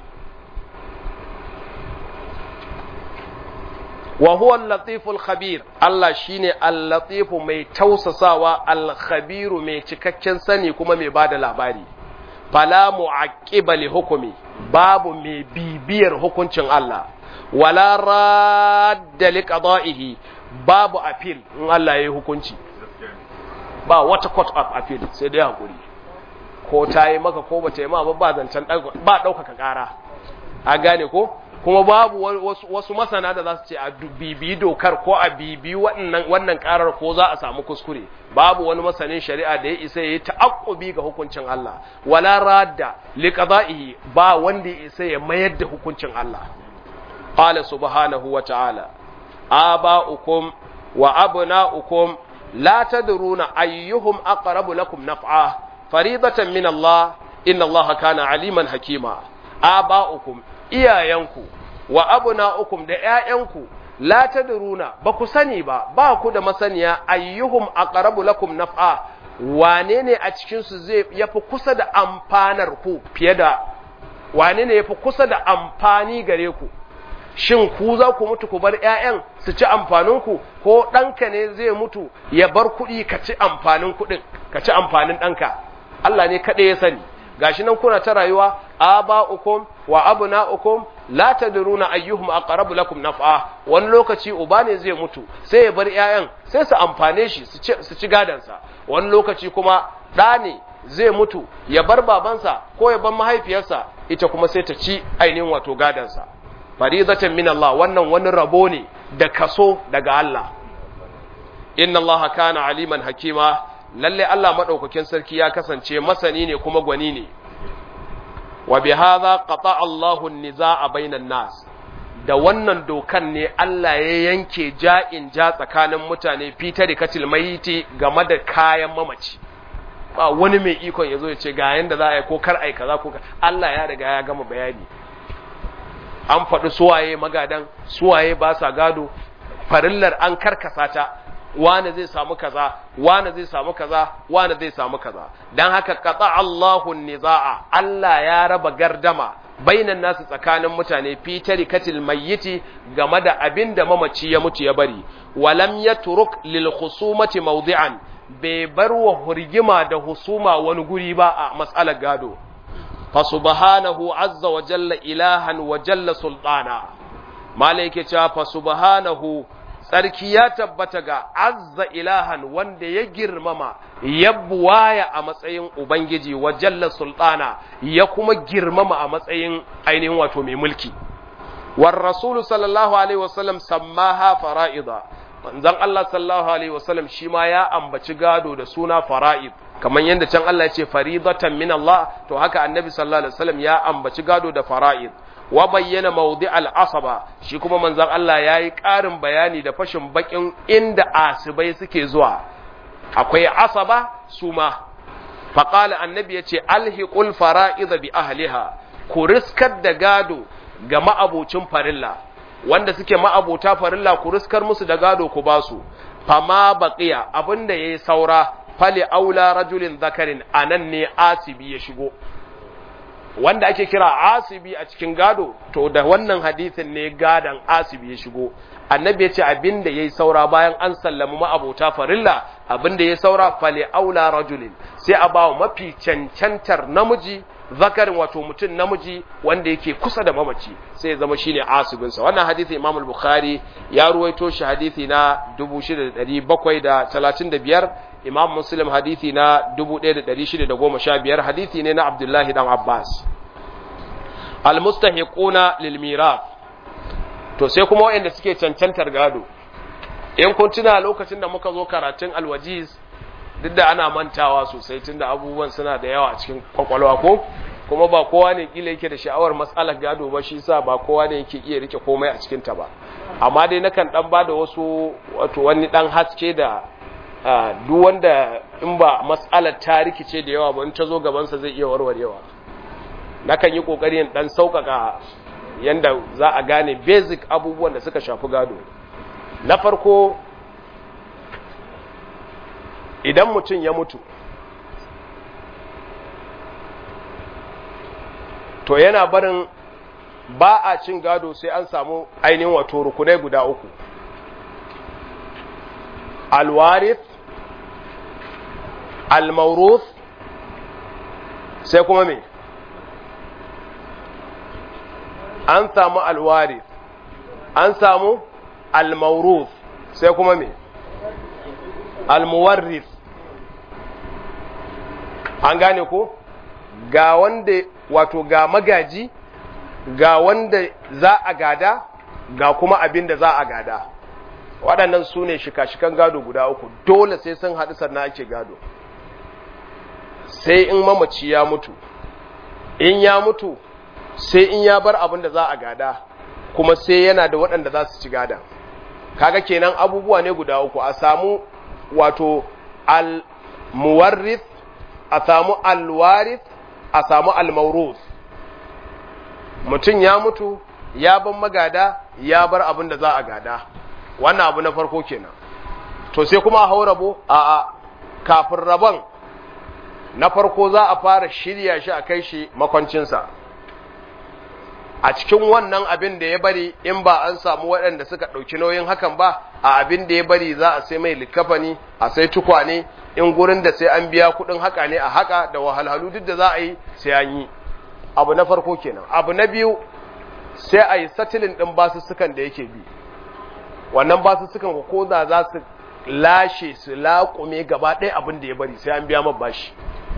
wa huwa al-latif al-khabir Allah shine al-latif mai tausasawa al-khabir mai cikakken sani kuma mai bada labari fala mu'aqqiba li hukmi babu mai bibiyar hukuncin Allah wala radda li qada'ihi babu appeal in Allah yayi hukunci ba wata court of appeal sai dai hakuri ko ta yi maka ko bata yi ma ba ba zancen ba ɗaukaka ƙara a gane ko kuma babu wasu masana da za su ce a bibi dokar ko a bibi wannan karar ko za a samu kuskure babu wani masanin shari'a da ya isa ya yi ta'aqqubi ga hukuncin Allah wala radda li qada'ihi ba wanda ya isa ya mayar da hukuncin Allah qala subhanahu wa ta'ala aba'ukum wa abna'ukum la tadruna ayyuhum aqrabu lakum naf'a faridatan min Allah inna Allah kana aliman hakima aba'ukum iyayenku wa abna'ukum da ƴaƴanku la tadruna ba ku sani ba ba ku da masaniya ayyuhum aqrabu lakum naf'a wane ne a cikin su zai yafi kusa da amfanar ku fiye da wane ne yafi kusa da amfani gare ku shin ku za ku mutu ku bar ƴaƴan su ci amfanin ku ko ɗanka ne zai mutu ya bar kuɗi ka ci amfanin kuɗin ka ci amfanin ɗanka Allah ne kaɗai ya sani gashi nan kuna ta rayuwa aba'ukum wa abna'ukum la tadruna ayyuhum aqrabu lakum naf'a wani lokaci uba ne zai mutu sai ya bar ƴaƴan sai su amfane shi su ci gadan sa wani lokaci kuma ɗa ne zai mutu ya bar babansa ko ya bar mahaifiyarsa ita kuma sai ta ci ainihin wato gadan sa faridatan min Allah wannan wani rabo ne da kaso daga Allah inna Allah kana aliman hakima lalle Allah madaukakin sarki ya kasance masani ne kuma gwani ne wa bi hadha qata Allahu an-nizaa bainan nas da wannan dokan ne Allah ya yanke ja'in ja tsakanin mutane fita da katil mayiti game da kayan mamaci ba wani mai ikon yazo ya ce ga yanda za a yi ko kar ai kaza ko Allah ya riga ya gama bayani an faɗi suwaye magadan suwaye ba sa gado farillar an karkasa ta wane zai samu kaza wane zai samu kaza wane zai samu kaza dan haka qata Allahu nizaa Allah ya raba gardama bainan nasu tsakanin mutane fi tarikatil mayyiti game da abinda mamaci ya mutu ya bari walam yatruk lil khusumati mawdi'an bai bar wa hurgima da husuma wani guri ba a mas'alar gado fa subhanahu azza wa jalla ilahan wa jalla sultana malaike cewa fa subhanahu tsarki ya tabbata ga azza ilahan wanda ya girmama ya buwaya a matsayin ubangiji wa jalla sultana ya kuma girmama a matsayin ainihin wato mai mulki war rasulu sallallahu alaihi wasallam sammaha fara'ida manzon Allah sallallahu alaihi wasallam shi ma ya ambaci gado da suna fara'id kamar yadda can Allah ya ce faridatan min Allah to haka annabi sallallahu alaihi wasallam ya ambaci gado da fara'id wa bayyana mawdi al-asaba shi kuma manzon Allah yayi ƙarin bayani da fashin bakin inda asibai suke zuwa akwai asaba suma faqala annabi yace alhiqul fara'id bi ahliha ku riskar da gado ga ma'abocin farilla wanda suke ma'abota farilla ku riskar musu da gado ku basu fama baqiya abinda yayi saura fali aula rajulin zakarin anan ne asibi ya shigo wanda ake kira asibi a cikin gado to da wannan hadisin ne gadan asibi ya shigo annabi ya ce abin da ya yi saura bayan an sallami ma'abota farilla abin da ya saura fale aula rajulin sai a bawa mafi cancantar namiji zakarin wato mutum namiji wanda yake kusa da mamaci sai ya zama shine asibinsa wannan hadisi imam al-bukhari ya ruwaito shi hadisi na 6735 imam muslim hadithi na 1615 hadithi ne na abdullahi dan abbas almustahiquna lil mirath to sai kuma wayanda suke cancantar gado in kun tuna lokacin da muka zo karatun alwajiz duk da ana mantawa sosai tunda abubuwan suna da yawa a cikin kwakwalwa ko kuma ba kowa ne kila yake da sha'awar matsalar gado ba shi sa ba kowa ne yake iya rike komai a cikin ta ba amma dai nakan dan bada wasu wato wani dan haske da duk wanda in ba matsalar ta rikice da yawa ba in ta zo gabansa zai iya warwarewa nakan yi kokarin dan sauƙaƙa yanda za a gane basic abubuwan da suka shafi gado na farko idan mutum ya mutu to yana barin ba a cin gado sai an samu ainihin wato rukunai guda uku alwarith almauruth sai kuma me an samu alwarith an samu almauruth sai kuma me almuwarrith an gane ko ga wanda wato ga magaji ga wanda za a gada ga kuma abin da za a gada waɗannan su ne shika-shikan gado guda uku dole sai sun haɗu sannan ake gado sai in mamaci ya mutu in ya mutu sai in ya bar abin da za a gada kuma sai yana da waɗanda za su ci gada kaga kenan abubuwa ne guda uku a samu wato al-muwarrith a samu al-warith a samu al-mawruth mutum ya mutu ya ban magada ya bar abin da za a gada wannan abu na farko kenan to sai kuma a hau rabo a a kafin rabon na farko za a fara shirya shi a kai shi makwancinsa a cikin wannan abin da ya bari in ba an samu waɗanda suka ɗauki nauyin hakan ba a abin da ya bari za a sai mai likafani a sai tukwane in gurin da sai an biya kuɗin haka ne a haka da wahalhalu duk da za a yi sai an yi abu na farko kenan abu na biyu sai a yi satilin ɗin basussukan da yake bi wannan basussukan ko da za su lashe su laƙume gaba ɗaya abin da ya bari sai an biya ma bashi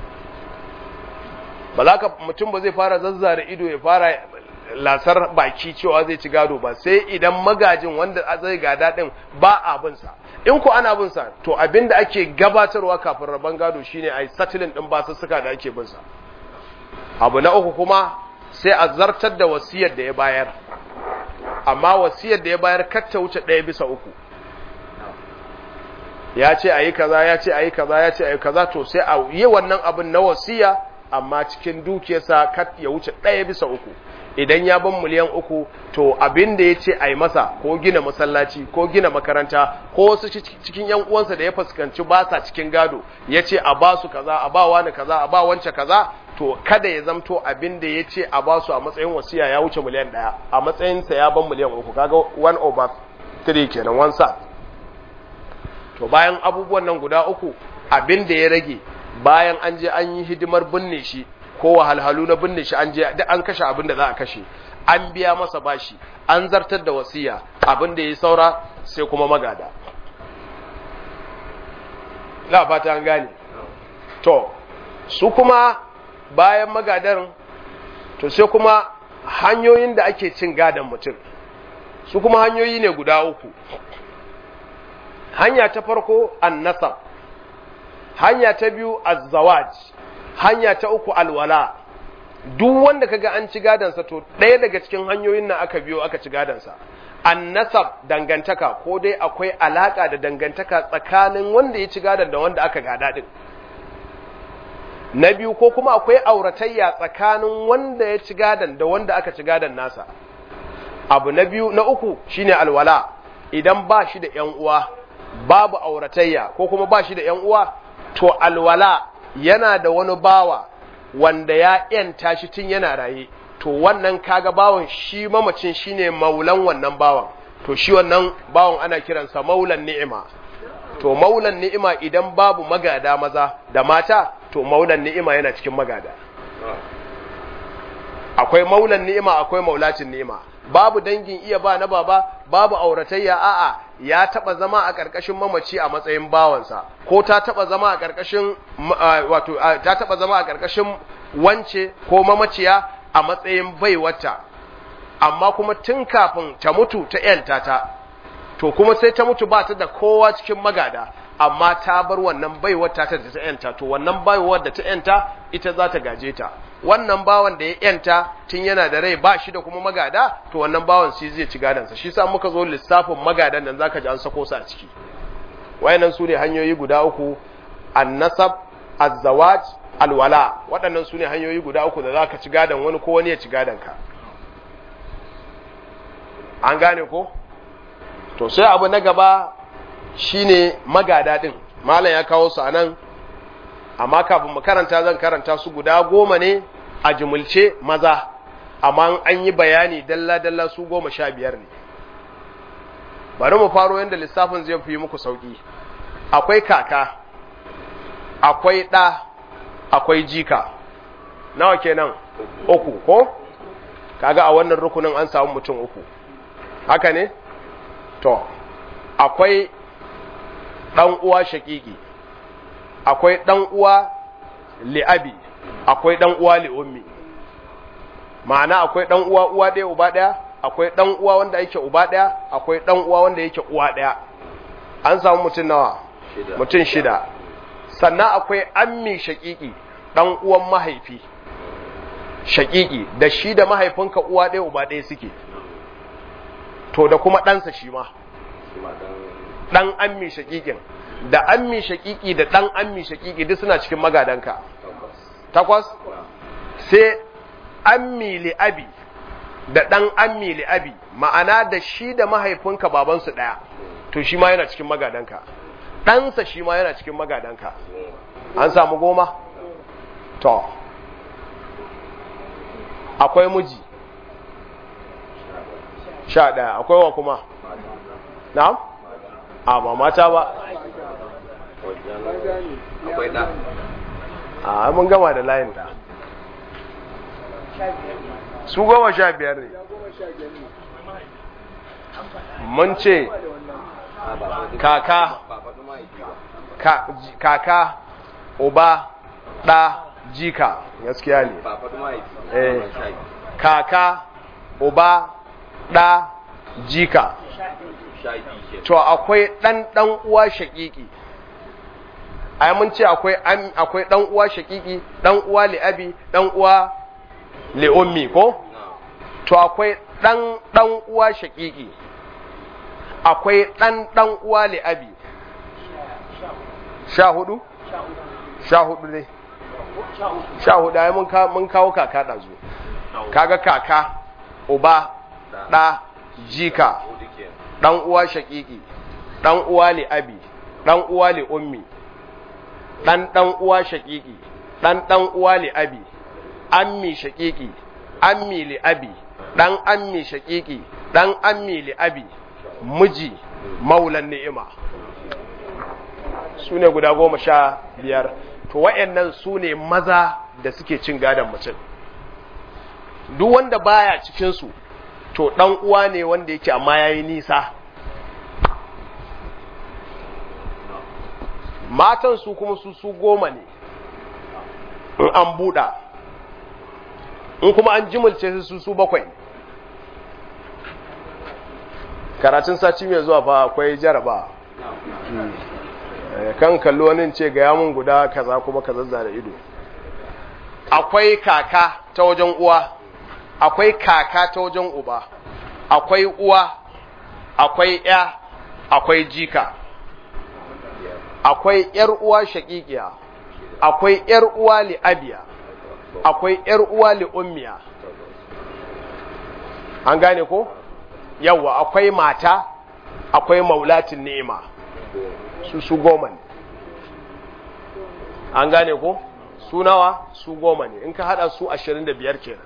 ba za ka mutum ba zai fara zazzara ido ya fara lasar baki cewa zai ci gado ba sai idan magajin wanda zai gada din ba abinsa in ku ana binsa to abin da ake gabatarwa kafin rabon gado shine a yi satilin ɗin basussuka da ake binsa abu na uku kuma sai a zartar da wasiyar da ya bayar amma wasiyar da ya bayar ta wuce ɗaya bisa uku ya ce a yi kaza ya ce a yi kaza ya ce a yi kaza to sai a yi wannan abin na wasiya amma cikin dukiyarsa kat ya wuce ɗaya bisa uku idan ya ban miliyan uku to abin da ya ce a yi masa ko gina masallaci ko gina makaranta ko wasu cikin yan uwansa da ya fuskanci ba sa cikin gado ya ce a ba su kaza a ba wani kaza a ba wance kaza to kada ya zamto abin da ya ce a ba su a matsayin wasiya ya wuce miliyan ɗaya a matsayinsa ya ban miliyan uku kaga one over three kenan one sa to bayan abubuwan nan guda uku abin da ya rage bayan an je an yi hidimar binne shi ko wahalhalu na binne shi an je duk an kashe abin da za a kashe an biya masa bashi an zartar da wasiya abin da ya saura sai kuma magada la fata an gane to su kuma bayan magadan to sai kuma hanyoyin da ake cin gadon mutum su kuma hanyoyi ne guda uku hanya ta farko annasab hanya ta biyu azzawaj hanya ta uku alwala duk wanda kaga an ci gadansa to ɗaya daga cikin hanyoyin nan aka biyo aka ci gadansa annasab dangantaka ko dai akwai alaka da dangantaka tsakanin wanda ya ci gadan da wanda aka gada din na biyu ko kuma akwai auratayya tsakanin wanda ya ci gadan da wanda aka ci gadan nasa abu na biyu na uku shine alwala idan ba shi da ƴan uwa babu auratayya ko kuma ba shi da ƴan uwa to alwala yana da wani bawa wanda ya ‘yanta shi tun yana raye, to wannan kaga bawan shi mamacin shi ne maulan wannan bawan, to shi wannan bawan ana kiransa maulan ni'ima. To maulan ni'ima idan babu magada maza da mata, to maulan ni'ima yana cikin magada. Akwai maulan ni'ima, akwai maulacin ni'ima. Babu dangin iya ba na baba, babu auratayya a'a ya taba zama a ƙarƙashin mamaci a matsayin bawansa ko ta taba zama a ƙarƙashin wato ta taba zama a ƙarƙashin wance ko mamaciya a matsayin baiwata amma kuma tun kafin ta mutu ta yanta ta to kuma sai ta mutu ba ta da kowa cikin magada amma ta bar wannan baiwar ta ta ta yanta to wannan baiwar da ta yanta ita za ta gaje ta wannan bawan da ya yanta tun yana da rai ba shi da kuma magada to wannan bawan shi zai ci gadansa shi sa muka zo lissafin magadan nan zaka ji an sako su a ciki wayannan su ne hanyoyi guda uku annasab azzawaj alwala waɗannan su ne hanyoyi guda uku da zaka ci gadan wani ko wani ya ci gadan ka an gane ko to sai abu na gaba shine magada din malam ya kawo su anan amma kafin mu karanta zan karanta su guda goma ne a jumulce maza amma an yi bayani dalla-dalla su goma sha biyar ne bari mu faro yadda lissafin zai fi muku sauƙi akwai kaka akwai ɗa akwai jika nawa kenan uku ko kaga a wannan rukunin an samu mutum uku haka ne to akwai ɗan uwa shaƙiƙi akwai ɗan uwa li'abi akwai ɗan uwa li'ummi ma'ana akwai ɗan uwa uwa ɗaya uba ɗaya akwai ɗan uwa wanda yake uba ɗaya akwai ɗan uwa wanda yake uwa ɗaya an samu mutum nawa mutum shida sannan akwai ammi shaƙiƙi ɗan uwan mahaifi shaƙiƙi da shi da mahaifinka uwa ɗaya uba ɗaya suke to da kuma ɗansa shi ma ɗan ammi shaƙiƙin da ammi shaƙiƙi da ɗan ammi shaƙiƙi duk suna cikin magadanka takwas sai ammi li'abi da ɗan ammi li'abi ma'ana da shi da mahaifinka babansu ɗaya to shi ma yana cikin magadanka ɗansa shi ma yana cikin magadanka an samu goma to akwai miji sha ɗaya akwai wa kuma na'am a ba mata ba akwai da a mun gama da layin da su goma sha biyar ne mun ce kaka ba faɗi mahaifi ba ka- kaka uba ɗa jika gaskiya ne ba faɗi mahaifi Eh. Ba sha biyu. kaka uba ɗa jika sha biyu ke to akwai ɗan ɗan uwa shaƙiƙi ai mun ce akwai am- akwai ɗan uwa shaƙiƙi ɗan uwa li'abi ɗan uwa li'ummi ko na to akwai ɗan ɗan uwa shaƙiƙi akwai ɗan ɗan uwa li'abi sha hudu sha hudu ne sha hudu ai mun ka- mun kawo kaka ɗazu kaga kaka uba ɗa jika hudu ke ɗan uwa shaƙiƙi ɗan uwa li abi ɗan uwa li ummi ɗan ɗan uwa shaƙiƙi ɗan ɗan uwa li abi ammi shaƙiƙi ammi li abi ɗan ammi shaƙiƙi ɗan ammi li abi miji maulan ni'ima su ne guda goma sha biyar to wa'yannan su ne maza da suke cin gadon mutum duk wanda baya cikinsu to ɗan uwa ne wanda yake amma ya yi nisa matan su kuma su su goma ne in an buɗa in kuma an jimilce su su bakwai ne karatun sati mai zuwa fa akwai jaraba kan kallo wani ce ga yamun guda kaza kuma kaza da ido akwai kaka ta wajen uwa akwai kaka ta wajen uba akwai uwa akwai ya akwai jika akwai yar uwa shaqiqiya akwai yar uwa li abiya akwai yar uwa li ummiya an gane ko yawa akwai mata akwai maulatin ni'ima su su goma ne an gane ko su nawa su goma ne in ka hada su ashirin da biyar kenan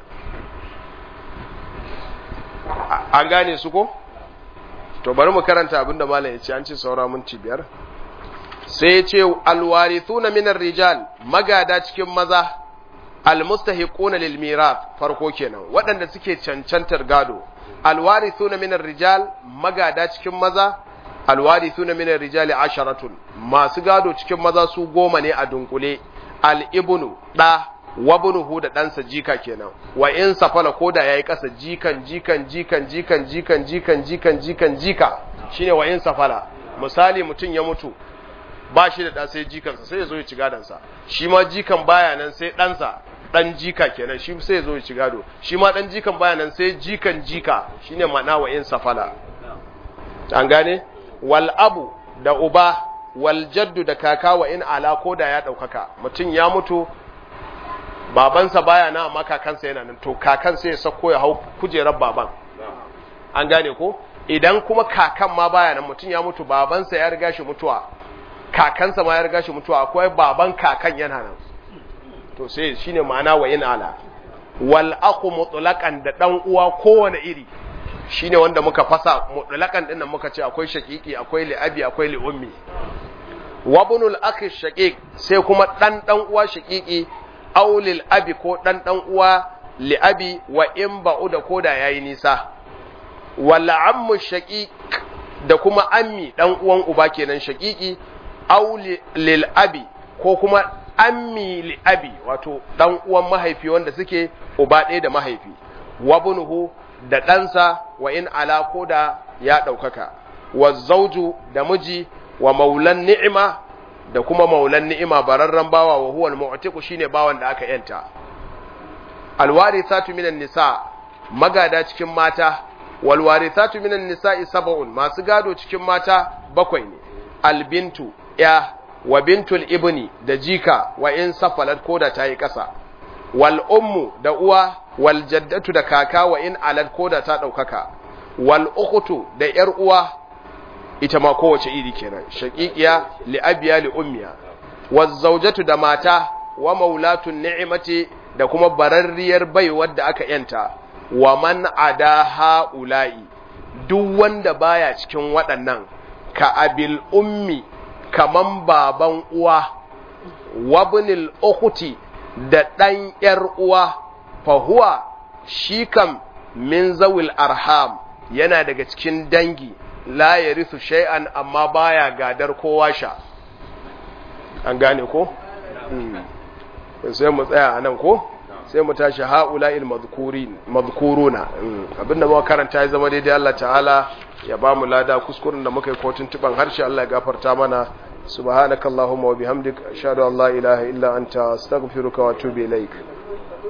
an gane su ko to bari mu karanta abinda malam ya ce an ce saura minti biyar sai ya ce alwarithuna minar rijal magada cikin maza almustahiquna lil mirath farko kenan waɗanda suke cancantar gado alwarithuna minar rijal magada cikin maza alwarithuna minar rijali asharatun masu gado cikin maza su goma ne a dunkule al-ibnu da wabnuhu da ɗansa jika kenan wa in safala koda yayi ƙasa jikan jikan jikan jikan jikan jikan jikan jikan jika shine wa in safala misali mutum ya mutu ba shi da ɗa sai jikansa sai ya zo ya ci gadonsa shi ma jikan baya nan sai ɗansa ɗan jika kenan shi sai ya zo ya ci gado shi ma ɗan jikan baya nan sai jikan jika shine ma'ana wa in safala an gane wal abu da uba wal jaddu da kaka wa in ala ko da ya ɗaukaka mutum ya mutu babansa baya na amma kakansa yana nan to kakansa ya sako ya hau kujerar baban an gane ko idan kuma kakan ma baya nan mutum ya mutu babansa ya riga shi mutuwa kakansa ma ya riga shi mutuwa akwai baban kakan yana nan to sai shine ma'ana wa in ala wal aqu mutlaqan da dan uwa kowane iri shine wanda muka fasa mutlaqan din nan muka ce akwai shaqiqi akwai li'abi akwai li'ummi wa bunul akhi shaqiq sai kuma dan dan uwa shaqiqi aw lil abi ko dan dan uwa li'abi wa in ba'u da koda yayi nisa wal ammu shaqiq da kuma ammi dan uwan uba kenan shaqiqi aw lil abi ko kuma ammi li abi wato dan uwan mahaifi wanda suke uba ɗaya da mahaifi wa bunuhu da ɗansa wa in ala ko da ya ɗaukaka wa zauju da miji wa maulan ni'ima da kuma maulan ni'ima bararren bawa wa huwa al-mu'tiqu shine bawan da aka yanta alwarithatu minan nisa magada cikin mata wal warithatu minan nisa'i sab'un masu gado cikin mata bakwai ne albintu ya wa bintul ibni da jika wa in safalat ko da ta yi ƙasa wal ummu da uwa wal jaddatu da kaka wa in alad ko da ta ɗaukaka wal ukhtu da yar uwa ita ma kowace iri kenan shaqiqiya li abiya li ummiya waz zawjatu da mata wa maulatun ni'mati da kuma bararriyar bai wadda aka yanta wa man ada haula'i duk wanda baya cikin waɗannan ka abil ummi kaman baban uwa wabnil ukhti da ɗan ‘yar uwa fahuwa shi kam min zawil arham yana daga cikin dangi la ya risu shay'an amma baya gadar kowa sha an gane ko? sai mu tsaya a nan ko? sai mu tashi ha'ula'il mazkuruna abinda muka karanta ya zama daidai Allah ta'ala ya ba mu lada kuskuren da muka yi kotun tuban harshe Allah ya gafarta mana subhanakallahumma wa bihamdik ashhadu an la ilaha illa anta astaghfiruka wa atubu ilaik